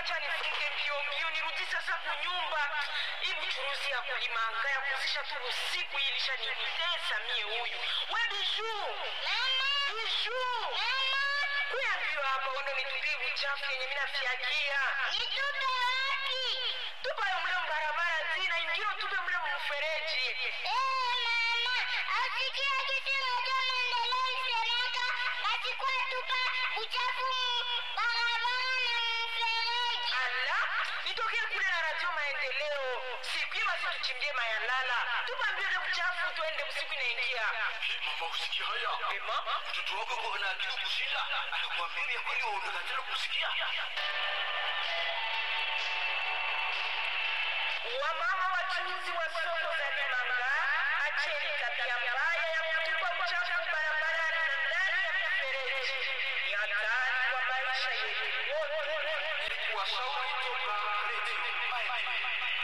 acha nifunge mbio mbio nirudi sasa kunyumba. Hii buchuruzi ya kulimanga ya kuzisha tu usiku hii ilishanitesa mie huyu. We Bijou, Mama, Bijou, mama, kuya mbio hapa undo nitupie buchafu yenye mimi nafiagia. nitupe wapi? Tupa yo mle mbarabara zina ingiro tupe mle mfereji. Eh, mama, asikia kitu moja maendeleo isemeka, basi kwa tupa uchafu mu barabara na mfereji. Ala, nitokee kule na radio maendeleo. Siku hii basi tuchimbie mayalala. Tupa mbio ile buchafu tuende usiku inaingia. Hii mama usikia haya? Ema, Mtoto wako kwa na akili kushinda. Anakuambia vya kweli wewe unakatala kusikia. wamama wachuuzi wa soko za Limanga, acheni tabia mbaya ya kutupa uchafu barabarani na ndani ya mifereji. Ni hatari kwa maisha yetu wote. Ilikuwa shauri toka Radio Maendeleo.